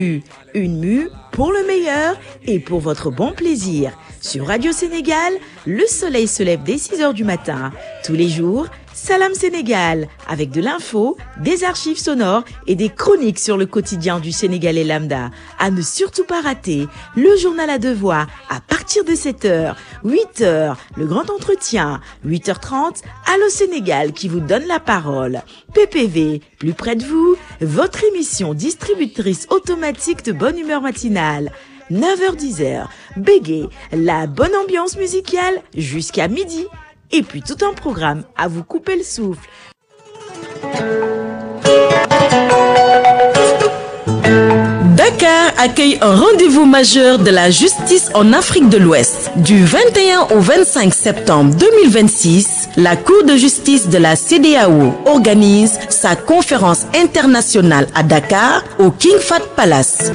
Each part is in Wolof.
Une mue pour le meilleur et pour votre bon plaisir. Sur Radio Sénégal, le soleil se lève dès 6 heures du matin. Tous les jours, Salam Sénégal, avec de l'info, des archives sonores et des chroniques sur le quotidien du Sénégalais lambda. À ne surtout pas rater, le journal à deux voix à partir de 7h, 8h, le grand entretien, 8h30, Allo Sénégal qui vous donne la parole. PPV, plus près de vous, votre émission distributrice automatique de bonne humeur matinale. 9h-10h, Bégué, la bonne ambiance musicale jusqu'à midi. Et puis tout un programme à vous couper le souffle. Dakar accueille un rendez-vous majeur de la justice en Afrique de l'Ouest. Du 21 au 25 septembre 2026, la Cour de justice de la CDAO organise sa conférence internationale à Dakar au King Fahd Palace.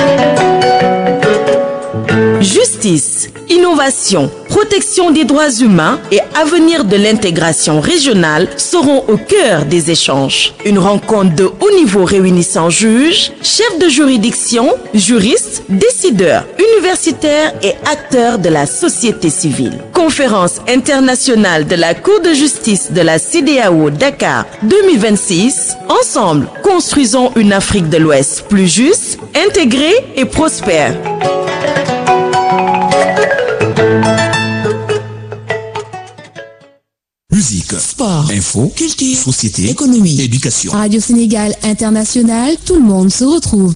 Justice, innovation, protection des droits humains et avenir de l'intégration régionale seront au cœur des échanges. Une rencontre de haut niveau réunissant juges, chefs de juridiction, juristes, décideurs, universitaires et acteurs de la société civile. Conférence internationale de la Cour de justice de la CDAO Dakar 2026. Ensemble, construisons une Afrique de l'Ouest plus juste, intégrée et prospère. Musique, sport, info, culture, société, économie, éducation. Radio Sénégal International, tout le monde se retrouve.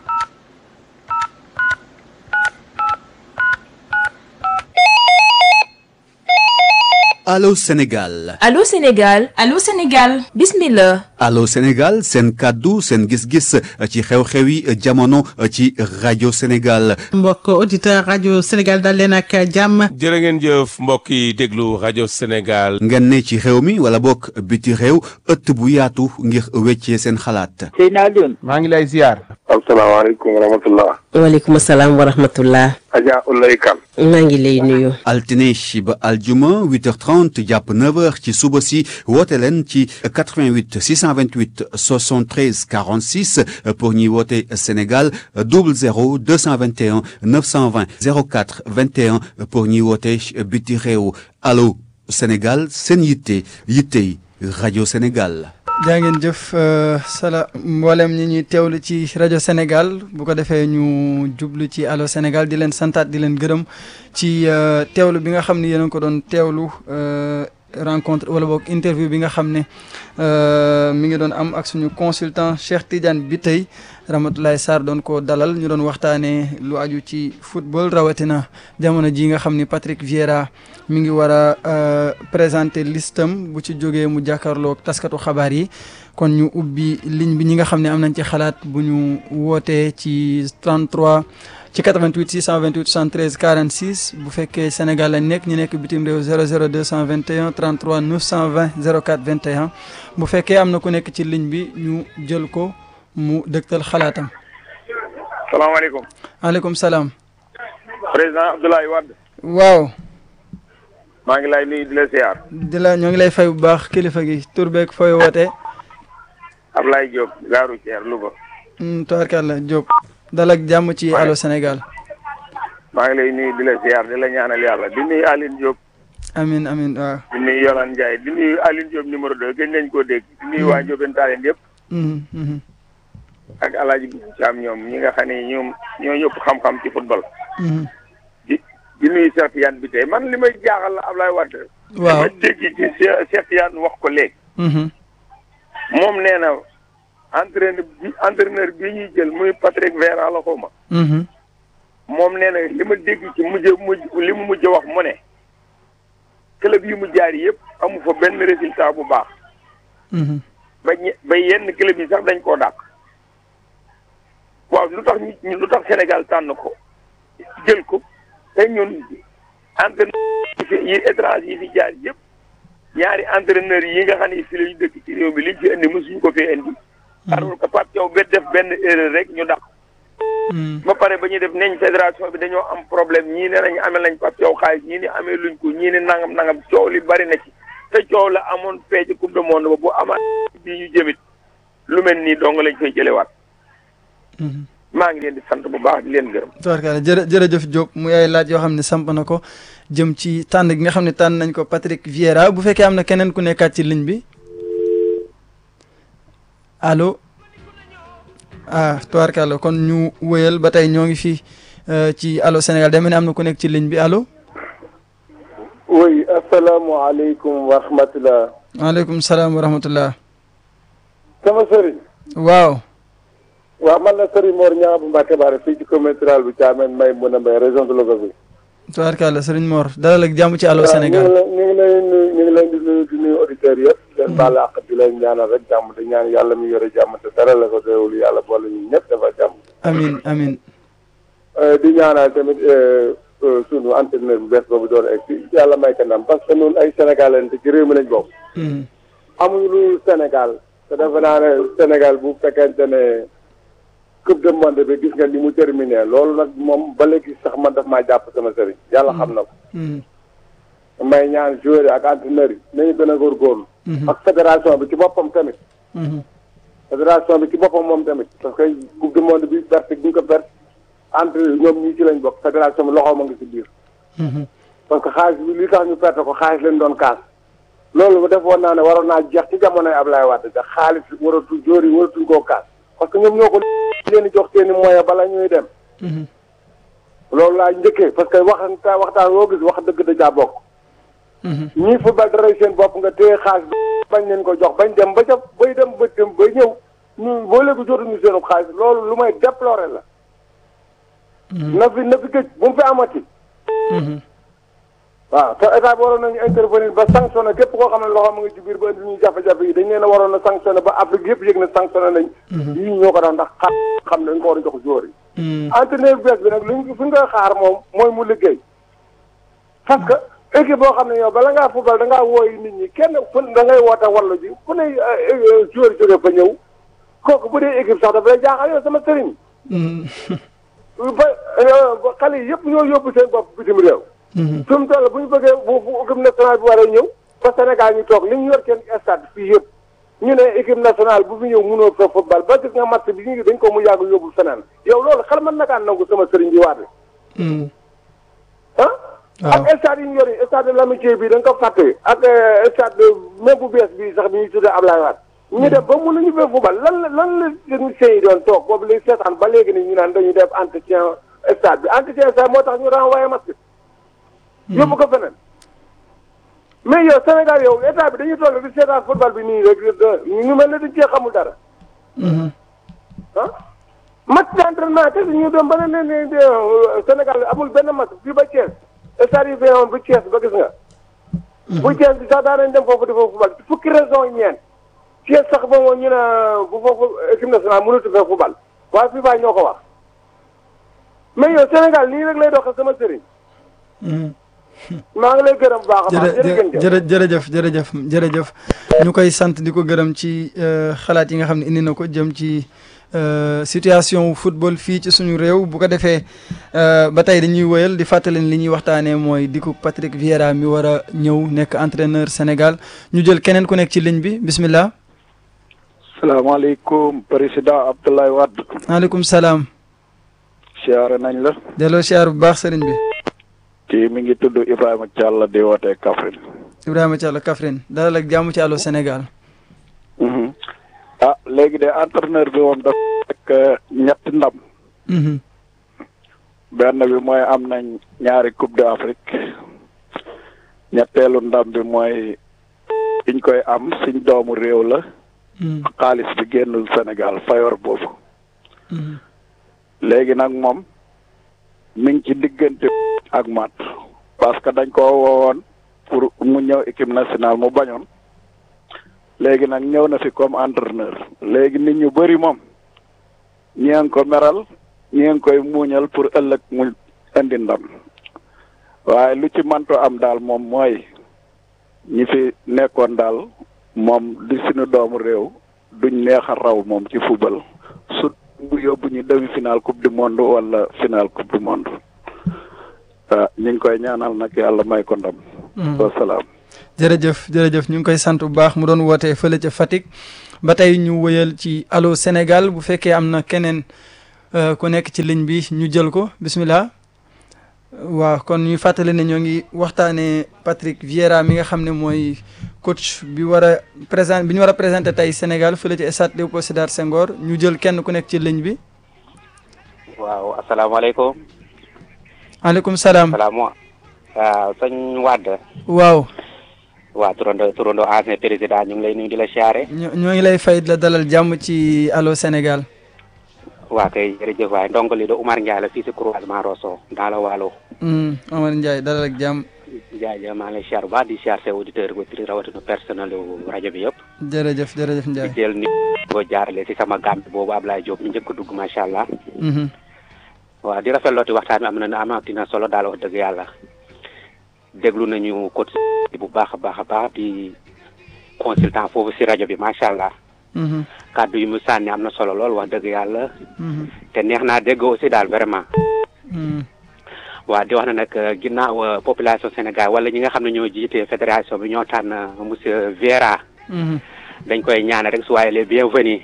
Allô Sénégal Allô Sénégal Allô Sénégal bismillah Allô Sénégal seen kàddu seen gis-gis ci xew-xewi jamono ci rajo Sénégal mbokk auditeur rajo Sénégal dal leen ak jàmm jërë ngeen jëf mbokk yi déglu rajo Sénégal ngeen ne ci réew mi wala bokk biti réew ëtt bu yaatu ngir weccee seen xalaat Seydina Alioune maa ngi lay ziar asalaamaaleykum wa rahmatullah waaleykum salaam wa rahmatullah Adja Ulay Kan maa ngi lay nuyu altine ba aljuma 8h30 jàpp 9h ci suba si woote leen ci 88 628 73 46 pour ñuy woote Sénégal 00 221 920 04 21 pour ñuy woote biti réew allo Sénégal seen yitte yittey rajo Sénégal. jaa ngeen jëf sala mboolem ñi ñuy teewlu ci rajo Sénégal bu ko defee ñu jublu ci allo Sénégal di leen santaat di leen gërëm ci teewlu bi nga xam ne yéen a ko doon teewlu rencontre wala boog interview bi nga xam ne mi ngi doon am ak suñu consultant Cheikh Tidiane bi tey Ramatoulaye Sarr doon ko dalal ñu doon waxtaanee lu aju ci football rawatina jamono ji nga xam ni Patrick Vieira mi ngi war a présenter listam bu ci jógee mu jàkkaarloog taskatu xabaar yi kon ñu ubbi ligne bi ñi nga xam ne am nañ ci xalaat bu ñu wootee ci 33 ci 88 628 73 46 bu fekkee Sénégal lañ nekk ñu nekk bitim réew 00 221 33 920 04 21 bu fekkee am na ku nekk ci ligne bi ñu jël ko mu dëgtal xalaatam. salaamaaleykum. maaleykum salaam. président Abdoulaye Wade. waaw. maa ngi lay nuyu di la ziar. di la ñoo ngi lay fay bu baax kilifa gi tur beeg fooy wootee. Ablaye Diop gaaru Thier Louga. tubaarkàlla Diop. dal ak jàmm ci Allô Sénégal. maa ngi lay nuyu di la ziar di la ñaanal yàlla di nuyu Aline Diop. amin amin waaw. di nuyu Yolande Ndiaye di nuyu Aline Diop numéro 2 gën nañ koo dégg. di nuyu waa Diobène Tallinn yëpp. ak El Hadj Thiam ñoom ñi nga xam ne ñoom ñoo ñëpp xam-xam ci football. di di nuyu Cheikh Tidiane bi tey man li may jaaxal la Ablaye Wade. waaw dama dégg ci Cheikh Tidiane wax ko léegi. moom nee na entraîneur bi entraîneur bi ñuy jël muy Patrick Vieira la xaw ma. moom nee na li ma dégg ci mujj mujj li mu mujj wax mu ne. club yi mu jaar yëpp amu fa benn résultat bu baax. ba ñe ba yenn club yi sax dañ koo dàq. waaw lu tax ñu lu tax Sénégal tànn ko jël ko te ñun entraîneur yi étranger yi fi jaar yëpp ñaari entraîneur yi nga xam ne fi la ñu dëkk ci réew mi liñ fi indi mosuñu ko fee indi. alors que Pape Thiaw ba def benn erreur rek ñu dàq. ba pare ba ñuy def neñ fédération bi dañoo am problème ñii ne nañ amee lañ Pape Thiaw xaalis ñii ne amee luñ ko ñii ne nangam nangam coow li bari na ci te coow la amoon fee ci coupe du monde ba bu amaat bii ñu jëmit lu mel nii dong lañ fay jëlewaat. maa ngi leen di sant bu baax di leen gërëm. tubaarkalla jërë jërëjëf Diop muy ay laaj yoo xam ne samp na ko jëm ci tànn gi nga xam ne tànn nañ ko Patrick Vieira bu fekkee am na keneen ku nekkaat ci ligne bi allo ah tubaarkalla kon ñu wëyal ba tey ñoo ngi fii ci allo Sénégal deme ne am na ku nekk ci ligne bi allo. oui asalaamaaleykum wa rahmatulah. waaleykum salaam wa rahmatullah. sama sëriñ. waaw. waaw man la Serigne Mor Niang bu Mbacke Baare fii ci commune rurale bu Thiamène may mun a mbay région de Louga bi. tubaarkalla Serigne Mor dalal ak jàmm ci allo Sénégal. ñu ngi lay nuyu ñu ngi leen di nuyu di nuyu auditeurs yëpp. di leen baal àq di leen ñaanal rek jàmm di ñaan yàlla mi yore jàmm te dara la ko déwul yàlla boole ñu ñëpp dafa jàmm. amin amin di ñaanal tamit sunu entraîneur bu bees boobu doon egg si yàlla may ko ndam parce que ñun ay Sénégalais te ci réew mi lañ bokk. amuñu lu Sénégal te defe naa ne Sénégal bu fekkente ne coupe du monde bi gis nga ni mu terminé loolu nag moom ba léegi sax man daf maa jàpp sama sëriñ yàlla xam na ko. may ñaan joueurs yi ak entraîneurs yi nañu gën a góorgóorlu. ak fédération bi ci boppam tamit. fédération bi ci boppam moom tamit parce que coupe du monde bi perte gi ñu ko perte entre ñoom ñii ci lañ bokk fédération bi loxoom a ngi ci biir. parce que xaalis bi li tax ñu perte ko xaalis leen doon kaas. loolu defoon naa ne waroon naa jeex ci jamonoy Ablaye Wade te xaalis waratu jóor yi waratuñ koo kaas parce que ñoom ñoo ko leen di jox seen i moyen bala ñuy dem. loolu laa njëkkee parce que waxtaan waxtaan woo gis wax dëgg da caa bokk. ñii football dara seen bopp nga téye xaalis bañ leen ko jox bañ dem ba ca bay dem ba dem ba ñëw ñu boo léegi jotuñu seen xaalis loolu lu may déplorer la. na fi na fi gëj bu mu fi amati. waaw te état bi waroon nañu intervenir ba sanctionné képp koo xam ne loxo mu ngi ci biir ba indi ñuy jafe-jafe yi dañ leen a waroon a sanctionné ba Afrique yëpp yëg na sanctionné nañ. yii ñoo ko tax ndax xam xam ne dañ ko war a jox joueur yi. entraîneur bees bi nag luñ fi nga xaar moom mooy mu liggéey. parce que équipe boo xam ne yow bala ngaa football da ngaa wooyi nit ñi kenn fu da ngay woote wallu ji ku ne joueur jóge fa ñëw kooku bu dee équipe sax dafa lay jaaxal yow sama sëriñ. ba xale yi yëpp ñoo yóbbu seen bopp bitim réew. fi mu toll bu ñu bëggee bu bu équipe nationale bi war a ñëw ba Sénégal ñu toog li ñu yor seen stade fii yëpp ñu ne équipe nationale bu fi ñëw mënoo fa football ba gis nga match bi ñu dañ ko mu yàgg yóbbu feneen yow loolu xel mën na kaa nangu sama sëriñ bi waat ah. ak stade yi ñu yor yi stade de l'amitié bi da nga ko fàtte ak stade même bu bees bi sax bi ñuy tuddee Ablaye Wade ñu def ba mënuñu fee football lan la lan la techniciens yi doon toog boobu li seetaan ba léegi ni ñu naan dañuy def entretien stade bi entretien stade moo tax ñu renvoyé match yóbbu ko feneen mais yow Sénégal yow état bi dañuy toll di seetaan football bi nii rek ñu mel ne dañ cee xamul dara. ah match d'entraînement te ñu dem ba ne ne Sénégal amul benn match fii ba Thiès stade yi feewoon bu Thiès ba gis nga. bu Thiès bi sax daan nañ dem foofu di foofu football fukki raison ñeent. Thiès sax ba moom ñu ne bu foofu équipe nationale mënatu fee football waaye FIFA ñoo ko wax mais yow Sénégal nii rek lay doxee sama sëriñ. maa ngi lay gërëm bu baax a baax jërëjëf jërëjëf jërëjëf jërëjëf ñu koy sant di ko gërëm ci xalaat yi nga xam ne indi na ko jëm ci situation football fii ci suñu réew bu ko defee ba tey dañuy wëyal di fàttali li ñuy waxtaanee mooy di ko Patrick Vieira mi war a ñëw nekk entraîneur Sénégal ñu jël keneen ku nekk ci ligne bi bismillah. salaamaaleykum président Abdoulaye Wade. maaleykum salaam. siyaare nañ la. delloo siyaar bu baax sëriñ bi. kii mi ngi tudd Ibrahima Thiall di wootee Kaffrine. Ibrahima Thiall Kaffrine dalal ak jàmm ci Allô Sénégal. ah léegi de entraîneur bi moom dafa fekk ñetti ndam. benn bi mooy am nañ ñaari coupe d'Afrique ñetteelu ndam bi mooy biñ koy am suñ doomu réew la. xaalis bi génnul Sénégal fayor boobu. léegi nag moom mi ngi ci diggante ak mat parce que dañ ko woowoon pour mu ñëw équipe nationale mu bañoon léegi nag ñëw na fi comme entraîneur léegi nit ñu bëri moom ñi ngi ko meral ñi ngi koy muuñal pour ëllëg mu indi ndam waaye lu ci manto am daal moom mooy ñi fi nekkoon daal moom di suñu doomu réew duñ neex a raw moom ci football su bu yóbbu ñu demi final coupe du monde wala final coupe du monde ah ñu ngi koy ñaanal nag yàlla may ko ndam. wasalaam. jërëjëf jërëjëf ñu ngi koy sant bu baax mu doon wootee fële ca Fatick ba tey ñu wëyal ci Allô Sénégal bu fekkee am na keneen ku nekk ci ligne bi ñu jël ko bismillah waaw kon ñuy fàttali ne ñoo ngi waxtaanee Patrick Vieira mi nga xam ne mooy coach bi war a présent bi ñu war a présenté tey Sénégal fële ci stade Léopold Sédar Senghor ñu jël kenn ku nekk ci ligne bi. waaw asalaamaaleykum. maaleykum salaam. salaam waaw sëñ Wade. waaw. waaw turando turando ancien président ñu ngi lay nuyu di la siyaare. ñoo ngi lay fay la dalal jàmm ci Allô Sénégal. waa kay jërëjëf waay ndongo li de Oumar Ndiaye la fii si croisement Rosso dans le Waalo. Omar Ndiaye dalal ak jàmm. jaajëf maa ngi lay siyaar bu baax di siyaar sa auditeur auditrice rawatina personnel rajo bi yëpp. jërëjëf jërëjëf Ndiaye. di jël ni ko jaarale si sama gàmm boobu Ablaye Diop ñu njëkk a dugg macha allah. waaw di rafetlooti waxtaan bi am na amatina solo daal wax dëgg yàlla. déglu nañu côté bu baax a baax a baax di consultant foofu si rajo bi macha allah. kàddu yi mu sànni am na solo lool wax dëgg yàlla. te neex naa dégg aussi daal vraiment. waaw di wax na nag ginnaaw population Sénégal wala ñi nga xam ne ñoo jiite fédération bi ñoo tànn monsieur Vieira. dañ koy ñaanal rek su waaye les bienvenus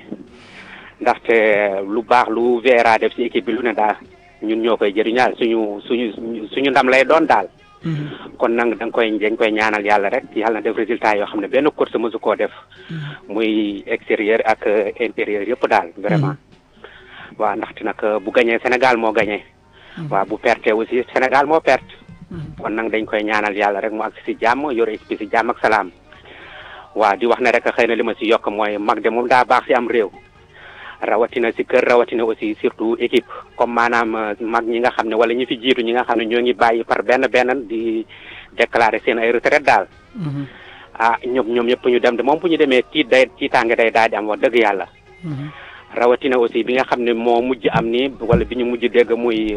ndaxte lu baax lu Vieira def si équipe bi lu ne daal ñun ñoo koy jëriñaal suñu suñu suñu ndam lay doon daal. kon nag da nga koy dañ koy ñaanal yàlla rek yàlla na def résultat yoo xam ne benn course mësu koo def muy extérieur ak intérieur yëpp daal vraiment waaw ndaxte nag bu gañee Sénégal moo gañee waaw bu perte aussi Sénégal moo perte kon nag dañ koy ñaanal yàlla rek mu ak si jàmm yore équipe si jàmm ak salaam waaw di wax ne rek xëy na li ma si yokk mooy mag de moom daa baax si am réew rawatina si kër rawatina aussi surtout équipe comme maanaam mag ñi nga xam ne wala ñi fi jiitu ñi nga xam ne ñoo ngi bàyyi par benn benn di déclarer seen ay retraite daal ah ñoom ñoom ñëpp ñu dem de moom bu ñu demee tiit day tiitaange day daal di am wax dëgg yàlla rawatina aussi bi nga xam ne moo mujj am ni wala bi ñu mujj dégg muy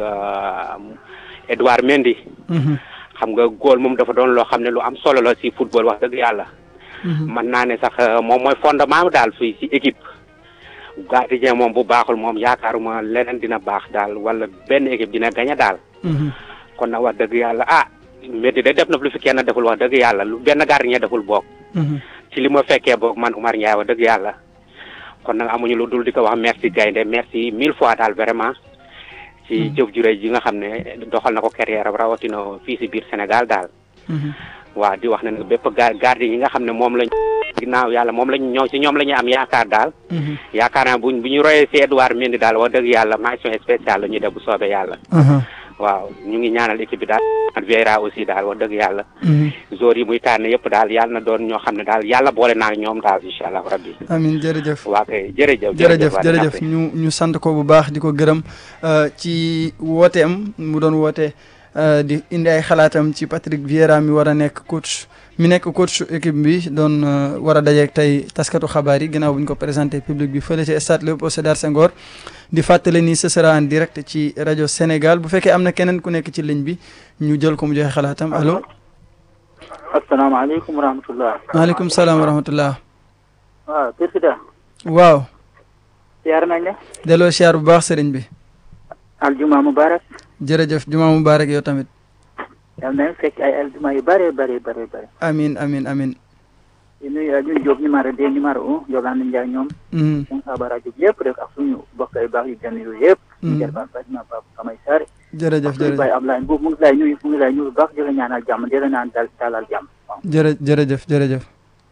Edouard Mendy xam nga góol moom dafa doon loo xam ne lu am solo la si football wax dëgg yàlla mën naa ne sax moom mooy fondement daal fii si équipe gardien moom bu baaxul moom yaakaaruma leneen dina baax daal wala benn équipe dina gañe daal kon nag wax dëgg yàlla ah Mendy de def na lu fi kenn deful wax dëgg yàlla lu benn gardien deful boog ci li ma fekkee boog man Oumar Ndiaye wax dëgg yàlla kon nag amuñu lu dul di ko wax merci gaynde merci mille fois daal vraiment ci jëf ju rëy ji nga xam ne doxal na ko carrière rawatina fii si biir Sénégal daal waaw di wax ne nag bépp ga gardien yi nga xam ne moom lañ ginnaaw yàlla moom lañ ñëw si ñoom la ñu am yaakaar daal yaakaar naa buñ bu ñu royee si Edouard Mendy daal wax dëgg yàlla mention spéciale la ñuy def bu soobee yàlla waaw ñu ngi ñaanal équipe bi daal Vieira aussi daal wax dëgg yàlla joueurs yi muy tànn yëpp daal yàlla na doon ñoo xam ne daal yàlla boole naa ñoom daal incha allah rabbi amin jërëjëf waa kay jërëjëf jërëjëf jërëjëf ñu ñu sant ko bu baax di ko gërëm ci wooteem mu doon woote di indi ay xalaatam ci Patrick Vieira mi war a nekk coach mi nekk coach équipe bi doon war a dajeek tey taskatu xabaar yi ginnaaw bu ñu ko présenté public bi fële ci stade Léopold Sédar Senghor di fàttale ni ce sera en direct ci rajo Sénégal bu fekkee am na keneen ku nekk ci ligne bi ñu jël ko mu joxe xalaatam allo. asalaamaaleykum wa rahmatulah. maaleykum salaam wa rahmatulah. waaw président. waaw. siyaar nañ la. delloo siyaar bu baax sëriñ bi. aljuma mubarak. jërëjëf juma mubarak yow tamit. yal nañu fekk ay aljuma yu bare bare bare bare. amin amin amin di nuyu ñun Diop numéro deux numéro un Yolande Ndiaye ñoom. suñu xabaar Diop yëpp rek ak suñu mbokk ay baax yu gën yooyu yëpp. ñu jël baax Fatima Pape Kamay Sare. jërëjëf jërëjëf Baye Ablaye Mbow mu ngi lay nuyu mu ngi lay nuyu bu baax di la ñaanal jàmm di la naan dal dalal jàmm. jërë jërëjëf jërëjëf.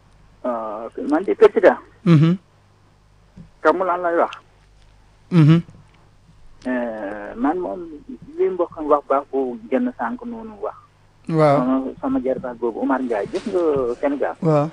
man di président. kamu lan lay wax. man moom li mbokk wax baax bu génn sànq noonu wax. waaw sama sama jarbaat boobu Omar Ndiaye gis nga Sénégal. waaw.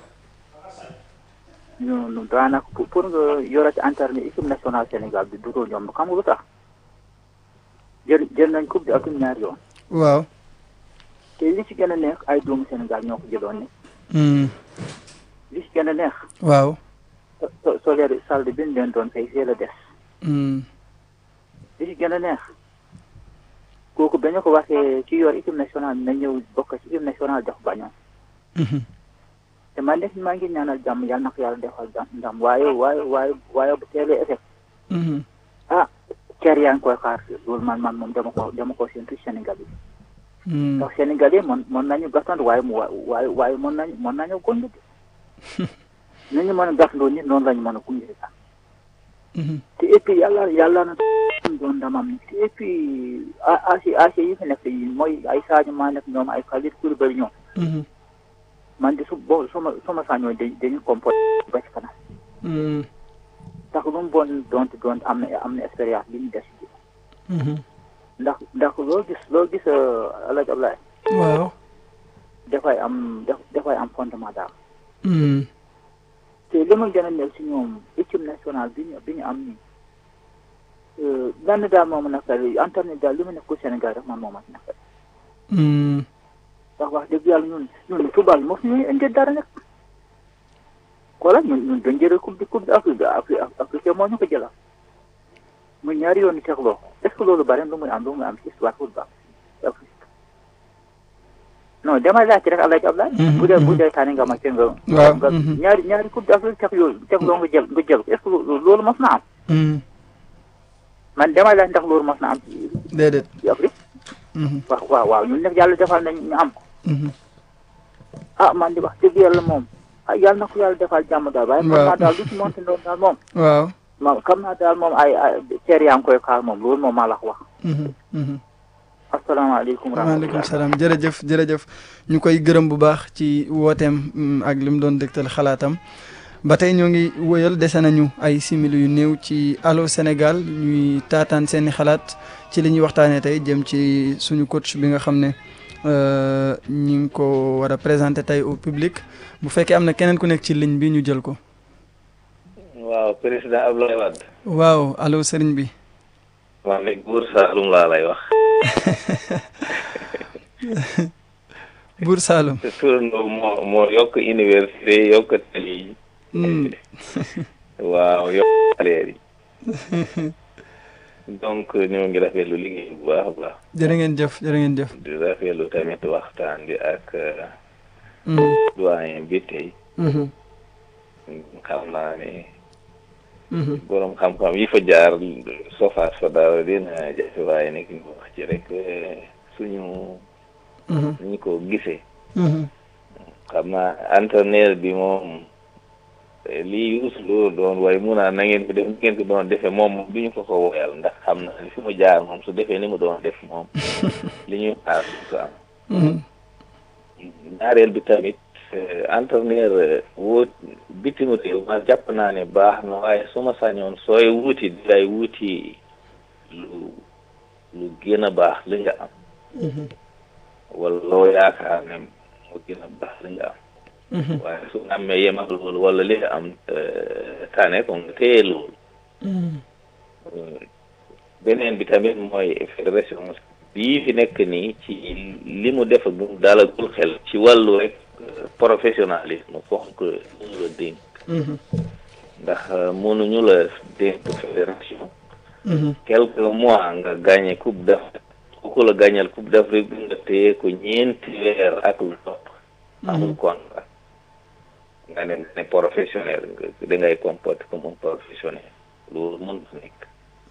ñu daanaka pour nga yorati internet équipe nationale Sénégal bi du ko yomb xam nga lu tax jël jël nañ coupe bi atum ñaari yoon. waaw. te li ci gën a neex ay doomu Sénégal ñoo ko jëloon ne. li ci gën a neex. waaw. so solaire salde bi ñu leen doon fay fii la des. li ci gën a neex kooku ba ñu ko waxee ci yor équipe nationale na ñëw bokk ci équipe nationale jox bañoon. te man de maa ngi ñaanal jàmm yàlla na ko yàlla defal jàmm ndam waaye waaye waaye waaye bu teelee effet. ah ker yaa ngi koy xaar loolu man man moom dama ko dama ko séntu Sénégal yi. ndax Sénégal yi mën mën nañu gàttandu waaye mu waaye waaye mën nañu mën nañu gondu de. ni ñu mën a gàttandoo nit noonu la ñu mën a gunge sax. te et puis yàlla yàlla na doon ndamam te et puis AC AC yi fi nekk yi mooy ay Sadio Mané nekk ñoom ay Kalidou Koulibaly ñoom man de su boo suma suma sañoo dañ dañu comporté ba ci kanam ndax lu mu bon doonte doonte am na am na expérience bi ñu des ci ndax ndax loo gis loo gis El Hadj Abdoulaye waaw dafay am dafay am fondement daal te li ma gën a nekk si ñoom équipe nationale bi ñu bi ñu am nii benn daal moom naqari internet daal li ma nekk ko Sénégal rek man moom ak naqari ndax wax dëgg yàlla ñun ñun football moo fi ñuy indi dara nag voilà ñun ñun dañ jëlee coupe de coupe d'Afrique Afrique moo ñu ko jëlal muy ñaari yoon yu tegloo est-ce que loolu bari lu muy am lu muy am ci histoire football non damay laajte rek Alaaji Ablaye bu dee bu dee tànn nga ma te nga nga ñaari ñaari coupe d'Afrique teg yooyu tegloo nga jël nga jël est-ce que loolu mas na am man damay laaj ndax loolu mas na am ci déedéet ci Afrique waaw waaw waaw ñun nag yàlla defal nañ ñu am ko ah man di wax dëgg yàlla moom ah yàlla na ko yàlla defal jàmm daal waaye xam naa daal lu ci monte doon daal moom waaw moom xam naa daal moom ay ay teer yaa ngi koy kaal moom loolu moom maa la ko wax asalaamaaleykum waaleykum salaam jërëjëf jërëjëf ñu koy gërëm bu baax ci wooteem ak li mu doon dégtal xalaatam ba tey ñoo ngi wëyal dese nañu ay simili yu néew ci Allô Sénégal ñuy taataan seeni xalaat ci li ñuy waxtaanee tey jëm ci suñu coach bi nga xam ne ñi ngi ko war a présenter tey au public bu fekkee am na keneen ku nekk ci ligne bi ñu jël ko. waaw président Abdoulaye Wade. waaw allo sëriñ bi. wax ne Buur Saalum laa lay wax. Buur Saalum. te turandoo moo moo yokk université yokk tali yi. waaw yokk salaire yi. donc ñoo ngi rafetlu liggéey bu baax a baax. jërë ngeen jëf jërë ngeen jëf. di rafetlu tamit waxtaan bi ak. doyen bi tey. xam naa ne. borom xam-xam yi fa jaar sofaat fa daaw dina jafe waaye nekk ñu wax ci rek suñu. ñu ko gisee. xam naa entraîneur bi moom. lii Youssou Ndour doon waaye mun naa na ngeen ko def ni ngeen ko doon defee moom du ñu ko ko woyal ndax xam na fi mu jaar moom su defee ni mu doon def moom li ñuy xaar su am ñaareel bi tamit entraîneur woo bitim réew man jàpp naa ne baax na waaye su ma sañoon sooy wuuti di lay wuuti lu lu gën a baax li nga am wala loo yaakaar ne moo gën a baax li nga am waaye su nga amee yem ak loolu wala li nga am tane ko nga téye loolu beneen bi tamit mooy fédération bii fi nekk nii ci li mu def bu dalagul xel ci wàllu rek professionnalisme fonk ñu la dénk ndax mënuñu la dénk fédération quelques mois nga gagné coupe d'Afrique ku la gagnél coupe d'Afrique bi nga téye ko ñeenti weer ak lu topp amul contrat nga ne ne professionnel nga da ngay comporter comme un professionnel loolu mën na nekk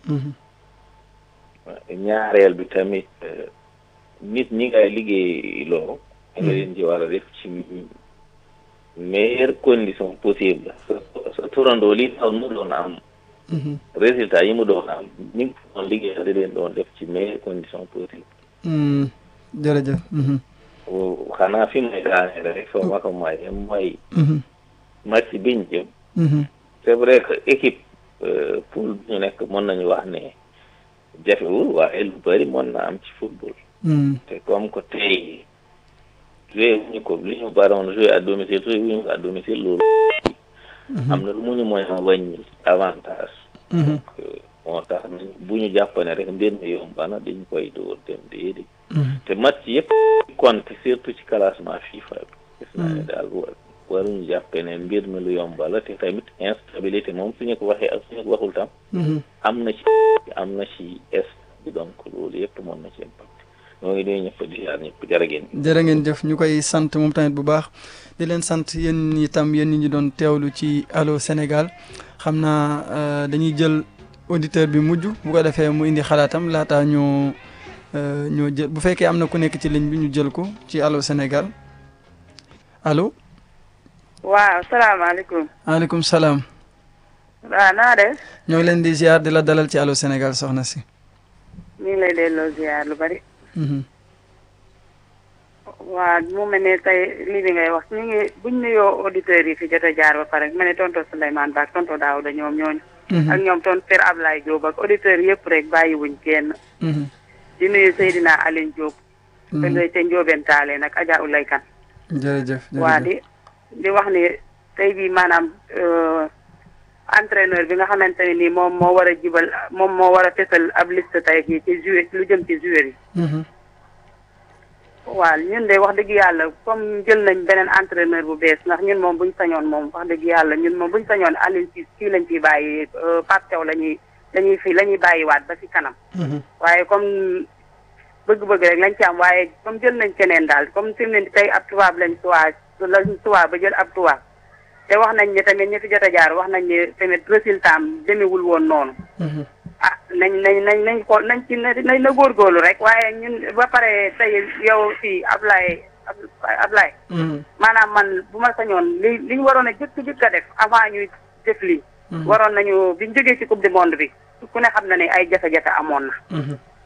ñaareel bi tamit nit ñi ngay liggéey loo da nga leen ci war a def ci meilleure condition possible sa turandoo li taw mu doon am résultat yi mu doon am ñi ngi doon liggéey da leen doon def ci meilleure condition possible jërëjëf xanaa fi may daanee rek foo ma ko maye mooy match biñ jëm c'est vrai que équipe poule bi ñu nekk mën nañu wax ne jafewul waaye lu bëri mën na am ci football te comme que tey joué wuñu ko li ñu baroon joué à domicile joué wuñu ko à domicile loolu am na lu mu ñu mooy a wàññi avantage donc moo tax bu ñu jàpp ne rek mbir mi yomb na dañ koy dóor dem déedéet te match yëpp compte surtout ci classement FIFA bi gis naa ne daal waruñu jàppee ne mbir mi lu yomba la te tamit instabilité moom suñu ko waxee ak suñu ko waxul tam am na ci am na ci est bi donc loolu yëpp mën na ci impact ñoo ngi nuyu ñëpp di ziar ñëpp jërë ngeen jërë ngeen jëf ñu koy sant moom tamit bu baax di leen sant yéen itam yéen ñi ñu doon teewlu ci Allô Sénégal xam naa dañuy jël auditeur bi mujj bu ko defee mu indi xalaatam laataa ñoo ñoo jël bu fekkee am na ku nekk ci ligne bi ñu jël ko ci Allô Sénégal allo. waaw salaamaaleykum. maaleykum salaam. waaw naa def ñoo ngi leen di ziar di la dalal ci Allô Sénégal soxna si. ñu ngi lay delloo ziar lu bari. waaw mu mel ne tey lii bi ngay wax ñu ngi buñ nuyoo auditeurs yi fi jot a jaar ba pare ma ne tonto Souleymane Ba ak tonto Daouda ñoom ñooñu. ak ñoom ton Père Ablaye Diop ak auditeurs yëpp rek bàyyiwuñ kenn. di nuyu Seydina Aline Diop. te ngay te Ndiobène Tallé nag Adja Oulay Kane. jërëjëf waa di di wax ni tey jii maanaam entraîneur bi nga xamante ne nii moom moo war a jibal moom moo war a fesal ab liste tey jii ci joueur lu jëm ci joueur yi. waaw ñun de wax dëgg yàlla comme jël nañ beneen entraîneur bu bees ndax ñun moom buñ sañoon moom wax dëgg yàlla ñun moom buñ sañoon Alioune Cissé kii lañ ciy bàyyi Pape Thiaw la ñuy lañuy fi la ñuy bàyyiwaat ba ci kanam. waaye comme bëgg-bëgg rek lañ ci am waaye comme jël nañ keneen daal comme fi mu ne tey ab tubaab lañ tuwaa lañ tuwaa ba jël ab tubaab te wax nañ ne tamit ñi fi jot a jaar wax nañ ne tamit résultat am demewul woon noonu. ah nañ nañ nañ nañ xool nañ ci nañ na góorgóorlu rek waaye ñun ba pare tey yow fii Ablaye Ablaye. maanaam man bu ma sañoon li li ñu waroon a jëkk jëkk a def avant ñuy def lii. waroon nañu biñ jógee ci coupe du monde bi ku ne xam na ne ay jafe-jafe amoon na.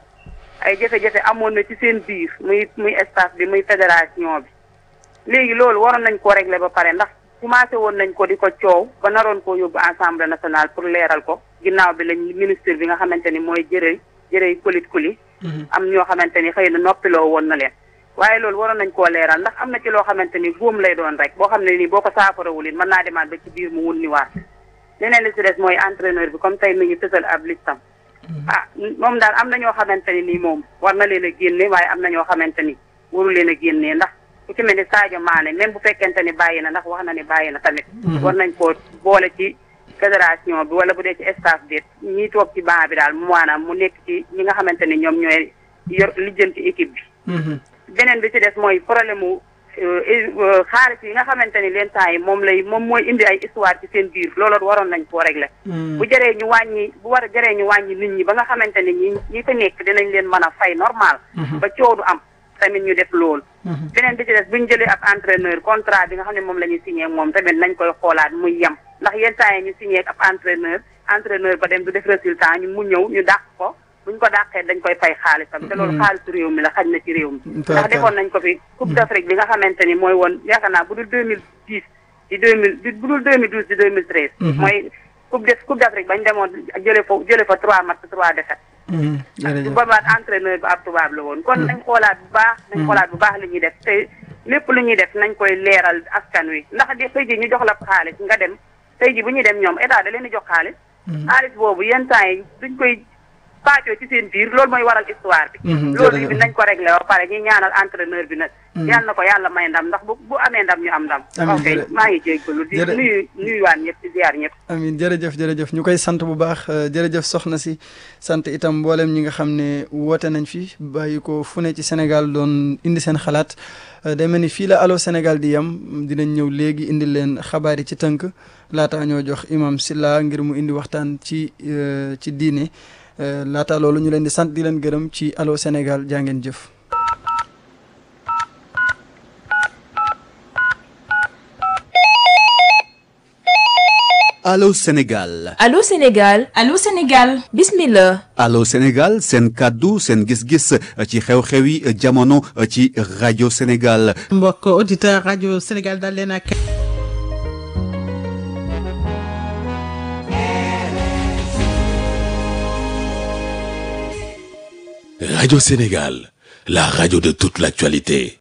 ay jafe-jafe amoon na ci seen biir muy muy staff bi muy fédération bi léegi loolu waroon nañ koo régler ba pare ndax commencé woon nañ ko di ko coow ba naroon koo yóbbu assemblée nationale pour leeral ko ginnaaw bi lañ ministre bi nga xamante ni mooy jërëy jërëy kulit kuli am ñoo xamante ni xëy na noppiloo woon na leen waaye loolu waroon nañ koo leeral ndax am na ci loo xamante ni góom lay doon rek boo xam ne nii boo ko saafarawul it mën naa demaat ba ci biir mu wun ni waat leneen li si des mooy entraîneur bi comme tey mi ngi fësal ab listam ah moom daal am na ñoo xamante ni nii moom war na leen a génne waaye am na ñoo xamante ni waru leen a génnee ndax ku ci mel ni Sadio Mané même bu fekkente ni bàyyi na ndax wax na ni bàyyi na tamit war nañ koo boole ci fédération bi wala bu dee ci staff bi ñiy toog ci banc bi daal mu maanaam mu nekk ci ñi nga xamante ni ñoom ñooy yor lijjanti équipe bi beneen bi ci des mooy problème mu xaalis yi nga xamante ni leen temps yi moom lay moom mooy indi ay histoire ci seen biir loolu waroon nañ koo régler bu jëree ñu wàññi bu war a jëree ñu wàññi nit ñi ba nga xamante ni ñi ñi fa nekk dinañ leen mën a fay normal ba coow du am tamit ñu def loolu beneen bi ci des buñ jëlee ab entraîneur contrat bi nga xam ne moom la ñuy signé moom tamit nañ koy xoolaat muy yem ndax yenn temps yi ñu signé ab entraîneur entraîneur ba dem du def résultat ñu mu ñëw ñu dàq ko buñ ko dàqee dañ koy fay xaalisam te loolu xaalisu réew mi la xaj na ci réew mi ndax defoon nañ ko fi coupe d'Afrique bi nga xamante ni mooy woon yaakaar naa bu dul deux mille dix di deux mille bu dul deux mille douze di deux mille treize mooy coupe de coupe d'Afrique bañ demoon jële fa jële fa trois match trois défaites bu boobaat entraîneur bi ab tubaab la woon kon nañ xoolaat bu baax nañ xoolaat bu baax li ñuy def te lépp lu ñuy def nañ koy leeral askan wi ndax di tey ji ñu jox la xaalis nga dem tey ji bu ñuy dem ñoom état da leen di jox xaalis xaalis boobu yenn temps yi duñ koy paacoo ci seen biir loolu mooy waral histoire bi loolu bi nañ ko réglé ba pare ñi ñaanal entraîneur bi nag yal na ko yàlla may ndam ndax bu bu amee ndam ñu am ndam ok maa ngi jéggalu di nuyu nuyuwaan ñëpp di ziar ñëpp amin jërëjëf jërëjëf ñu koy sant bu baax jërëjëf soxna si sant itam mboolem ñi nga xam ne woote nañ fi bàyyi ko fu ne ci Sénégal doon indi seen xalaat day mel ni fii la Allô Sénégal di yem dinañ ñëw léegi indi leen xabaar yi ci tënk laata ñoo jox imam Silla ngir mu indi waxtaan ci ci diine laata loolu ñu leen di sant di leen gërëm ci Allô Sénégal jaa ngeen jëf. Allô Sénégal. Allô Sénégal. Allô Sénégal. Bismillah. Allô Sénégal seen kàddu seen gis-gis ci xew-xewi jamono ci rajo Sénégal. mbokk auditeur rajo Sénégal daal leen ak. Radio Sénégal, la radio de toute l'actualité.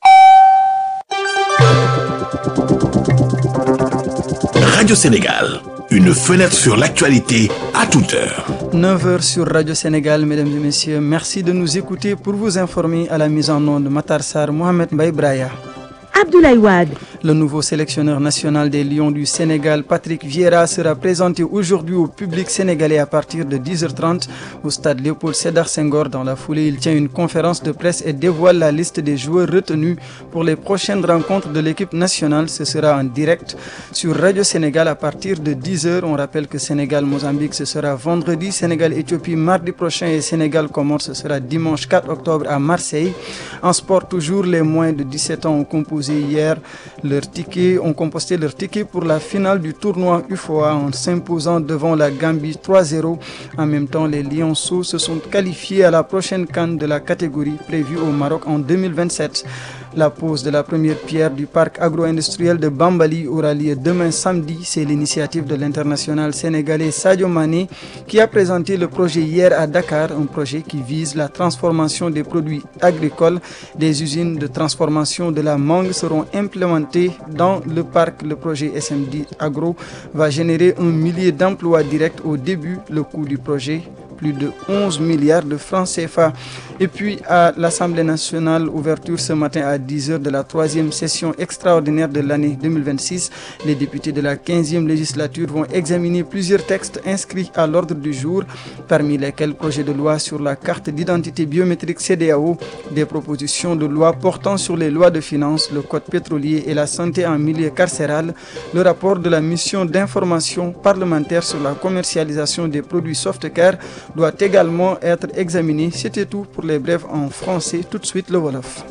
Radio Sénégal, une fenêtre sur l'actualité à toute heure. 9h sur Radio Sénégal, mesdames et messieurs. Merci de nous écouter pour vous informer à la mise en onde Matar Sar Mohamed Mbaye Braya. Abdoulaye Wade. Le nouveau sélectionneur national des Lions du Sénégal, Patrick Vieira, sera présenté aujourd'hui au public sénégalais à partir de 10h30 au stade Léopold Sédar Senghor. Dans la foulée, il tient une conférence de presse et dévoile la liste des joueurs retenus pour les prochaines rencontres de l'équipe nationale. Ce sera en direct sur Radio Sénégal à partir de 10h. On rappelle que Sénégal-Mozambique, ce sera vendredi, Sénégal-Éthiopie mardi prochain et Sénégal-Comore, ce sera dimanche 4 octobre à Marseille. En sport, toujours, les moins de 17 ans ont composé hier le leur ticket, ont composté leur ticket pour la finale du tournoi UFOA en s'imposant devant la Gambie 3-0. En même temps, les Lionceaux se sont qualifiés à la prochaine canne de la catégorie prévue au Maroc en 2027. La pose de la première pierre du parc agro-industriel de Bambali aura lieu demain samedi. C'est l'initiative de l'international sénégalais Sadio Mané qui a présenté le projet hier à Dakar, un projet qui vise la transformation des produits agricoles. Des usines de transformation de la mangue seront implémentées dans le parc. Le projet SMD Agro va générer un millier d'emplois directs au début. Le coût du projet plus de 11 milliards de francs CFA. Et puis à l'Assemblée nationale, ouverture ce matin à 10h de la troisième session extraordinaire de l'année 2026. Les députés de la 15e législature vont examiner plusieurs textes inscrits à l'ordre du jour, parmi lesquels projet de loi sur la carte d'identité biométrique CDAO, des propositions de loi portant sur les lois de finances, le code pétrolier et la santé en milieu carcéral, le rapport de la mission d'information parlementaire sur la commercialisation des produits softcare doit également être examiné. C'était tout pour les brèves en français. Tout de suite le Wolof.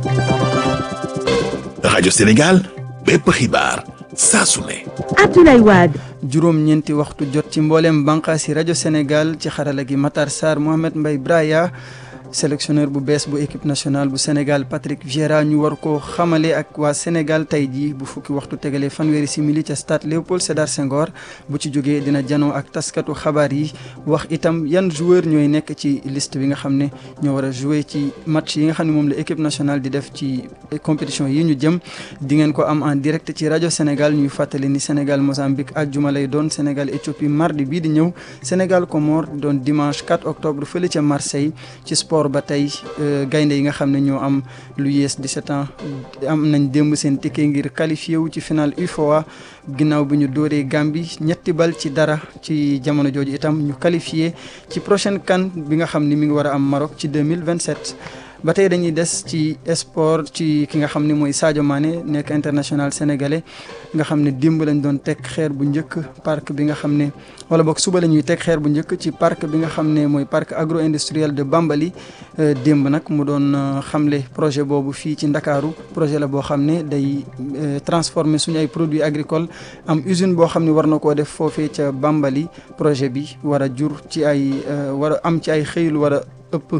rajo Sénégal bépp xibaar saa su ne. Abdoulaye Wade. juróom ñeenti waxtu jot ci mboolem bànqaasi rajo Sénégal ci xarala gi Matar Sarr Mohamed Mbaye Braya sélectionneur bu bees bu équipe nationale bu Sénégal Patrick Vieira ñu war ko xamale ak waa Sénégal tey jii bu fukki waxtu tegalee fanweeri simili ca stade Léopold Sédar Senghor bu ci jógee dina janoo ak taskatu xabaar yi wax itam yan joueur ñooy nekk ci liste bi nga xam ne ñoo war a jouer ci match yi nga xam ne moom la équipe nationale di def ci compétition yi ñu jëm di ngeen ko am en direct ci rajo Sénégal ñuy fàttali ni Sénégal Mozambique àjjuma lay doon Sénégal Éthiopie mardi bii di ñëw Sénégal Comore doon dimanche 4 octobre fële ca Marseille ci sport ba tey gaynde yi nga xam ne ñoo am lu yées 17 ans am nañ démb seen ticket ngir qualifié wu ci final UFOA ginnaaw bi ñu dóoree Gambie ñetti bal ci dara ci jamono jooju itam ñu qualifié ci prochaine CAN bi nga xam ni mi ngi war a am Maroc ci 2027 ba tey dañuy des ci sport ci ki nga xam ne mooy Sadio Mané nekk international sénégalais nga xam ne démb lañ doon teg xeer bu njëkk parc bi nga xam ne wala boog suba la ñuy teg xeer bu njëkk ci parc bi nga xam ne mooy parc agro industriel de Bambali démb nag mu doon xamle projet boobu fii ci Ndakaaru projet la boo xam ne day transformer suñu ay produits agricoles am usine boo xam ne war na koo def foofee ca Bambali projet bi war a jur ci ay war a am ci ay xëylu war a ëpp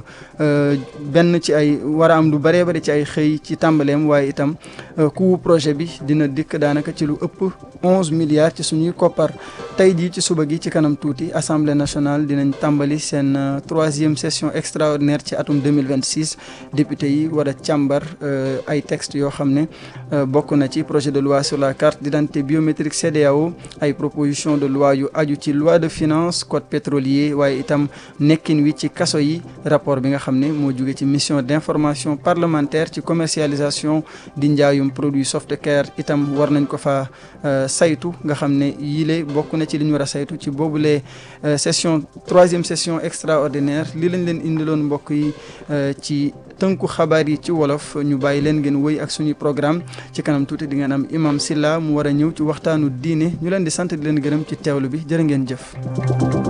benn ci ay war a am lu bëree bëri ci ay xëy ci tàmbaleem waaye itam coût projet bi dina dikk daanaka ci lu ëpp onze milliards ci suñuy koppar tey jii ci suba gi ci kanam tuuti assemblée nationale dinañ tàmbali seen troisième session extraordinaire ci atum 2026 député yi war a càmbar ay textes yoo xam ne bokk na ci projet de loi sur la carte d'identité biométrique CEDEAO ay proposition de loi yu aju ci loi de finance code pétrolier waaye itam nekkin wi ci kaso yi rapport bi nga xam ne moo jóge ci mission d'information parlementaire ci commercialisation di njaayum produit softcare itam war nañ ko fa saytu nga xam ne yile bokk na ci li ñu war a saytu ci boobule session troisième session extraordinaire li lañ leen indiloon mbokk yi ci tënku xabaar yi ci wolof ñu bàyyi leen ngeen wëy ak suñu programme ci kanam tuuti di ngeen am imam Silla mu war a ñëw ci waxtaanu diine ñu leen di sant di leen gërëm ci teewlu bi jërë ngeen jëf